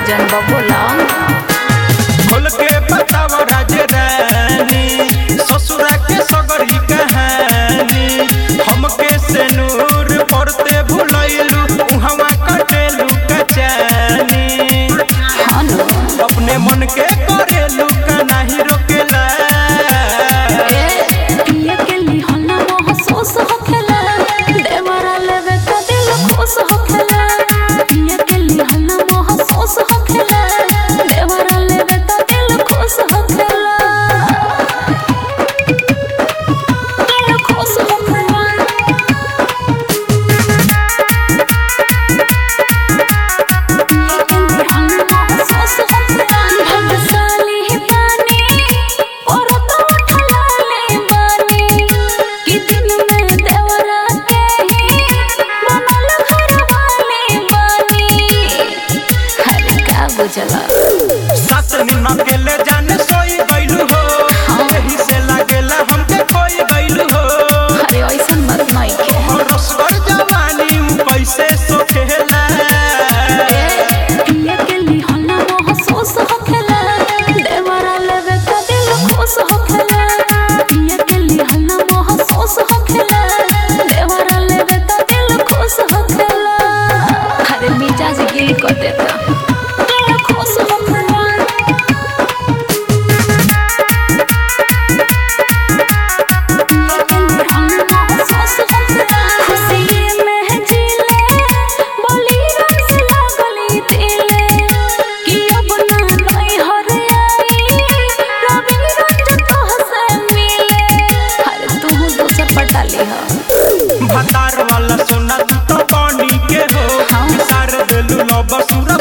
जनबा बोला खोल के बताव राज रानी ससुरा के सगरी कहानी हमके से नूर पड़ते भुलैलू उहवा कटेलू कचानी हाँ न अपने मन के करेलू का नहीं रोकेला ए पिए के लिहना महसूस होखेला देवरा लेवे का दिल खुश होखेला पिए के लिहना महसूस होखेला देवरा लेवे का दिल खुश होखेला दिल खुश होखेला चला सात दिन अकेले जाने सोई गइलू हो यही से लागेला हमके खोई गइलू हो अरे ऐसन मत नहीं के और रसगर जवानी उ कैसे सोखेला पिए के लिहना महसूस होखेला देवरा लेवे का दिल खुश होखेला पिए के लिहना महसूस होखेला देवरा लेवे का दिल खुश होखेला अरे मिजाज गिल कर देता दिल खुश होखेला भतार वाला सोना तू तो पानी के हो हाँ। सार देलू लो बसुरा